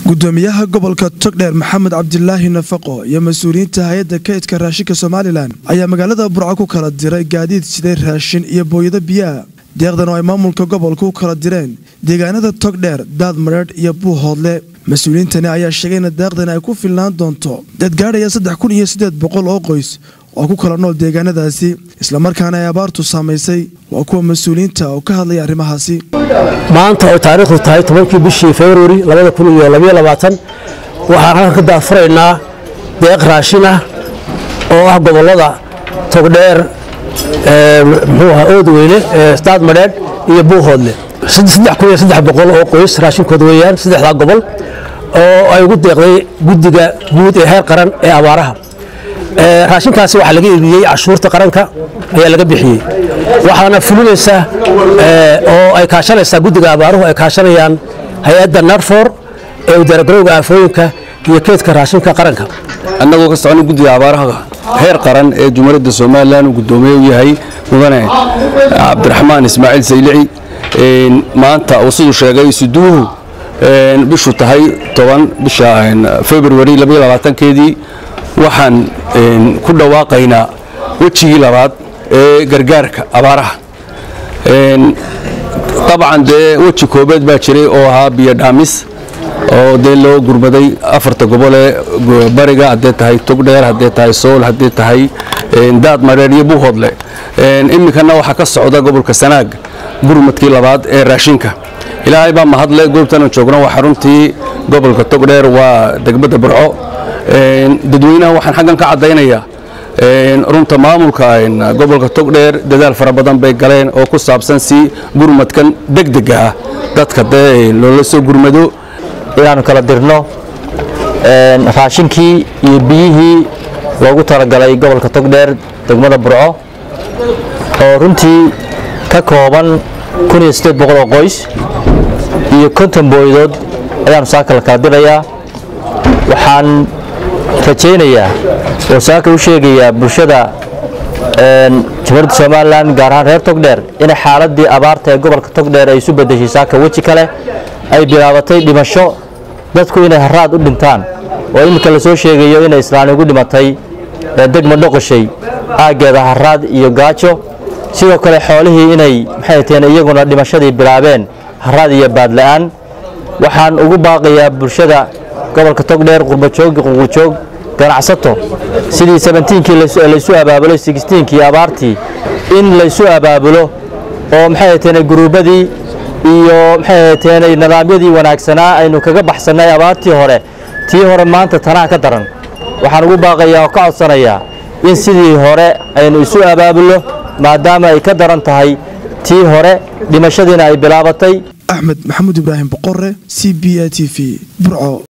gudoomiyaha gobolka togdheer maxamed cabdilaahi nafaqo iyo mas-uuliyiinta hay-adda kaydka raashinka somalilan ayaa magaalada burco ku kala diray gaadiid siday raashin iyo booyado biyaha deeqdan oo ay maamulka gobolka u kala direen deegaanada togdheer daad madheedh iyo buuhoodle mas-uuliyiintani ayaa sheegay in deeqdan ay ku filnaan doonto dad gaadhaya saddex kun iyo siddeed boqol oo qoys oo ku kala nool deegaanadaasi islamarkaana ay abaartu saamaysay waa kuwa mas-uuliyiinta oo ka hadlaya arrimahaasi maanta oo taariikhdu tahay tobankii bishii februari waxaan halkan ka daafuraynaa deeq raashin ah oo ah gobolada togdheer mxuuaha oodweyne staad madheedh iyo buuhoodle oo qoys raashinkooda weeyaan saddexdaa gobol oo ay ugu deeqday guddiga guud ee heer qaran ee abaaraha raashinkaasi waxaa laga iibiyey cashuurta qaranka ayaa laga bixiyey waxaana fulinaysa oo ay kaashanaysaa guddiga abaaruhu ay kaashanayaan hay-adda narfor ee udaaragarowga aafooyinka iyo keedka raashinka qaranka annagoo ka socona guddiga abaaraha heer qaran ee jumhuuriyadda somalilan uu guddoomiye u yahay mudane cabdiraxmaan ismaaciil saylici maanta uu siduu sheegay suduuhu bishu tahay toban bisha februari keedii waxaan ku dhawaaqaynaa wejigii labaad ee gargaarka abaaraha dabcan dee weji koobeed baa jiray oo ahaa biyo dhaamis oo dee loo gurmaday afarta gobol ee bariga haddee tahay togdheer haddee tahay sool haddee tahay daad mareer iyo buuhoodle iminkana waxaa ka socda gobolka sanaag gurmadkii labaad ee raashinka ilaahay baa mahadle goobtanu joogno waa xaruntii gobolka togdheer waa degmada burco dadweynaha waxaan xaggan ka caddaynayaa runta maamulka gobolka togdheer dadaal fara badan bay galeen oo ku saabsan si gurmadkan degdega ah dadka dee loola soo gurmado inaannu kala dirno raashinkii iyo biyihii loogu talagalay gobolka togdheer degmada burco oo runtii ka kooban oo qoys iyo konton booydood ayaannu saaka la kala dirayaa waxaan rajaynayaa oo saaka u sheegayaa bulshada jamhuuriyadda somalilan gaar ahaan reer togdheer inay xaaladii abaarta ee gobolka togdheer ay isu bedeshay saaka weji kale ay bilaabatay dhimasho dadku inay haraad u dhintaan oo iminka lasoo sheegayo inay islaani ugu dhimatay degma dhoqoshay aaggeeda haraad iyo gaajo sidoo kale xoolihii inay maxay teen iyaguna dhimashadii bilaabeen haraad iyo baadla'aan waxaan ugu baaqayaa bulshada gobolka togdheer qurbajoog ququjoog ganacsato sidii sabentiinkii laysu abaabulo sigstiinkii abaartii in laysu abaabulo oo maxay hateen guruubadii iyo maxay hateen nidaamyadii wanaagsanaa aynu kaga baxsannay abaartii hore tii hore maanta tanaa ka daran waxaan ugu baaqayaa oo ka codsanayaa in sidii hore aynu isu abaabulo maadaama ay ka daran tahay tii hore dhimashadiina ay bilaabatay axmed maxamuud ibraahim boqore c b a t v burco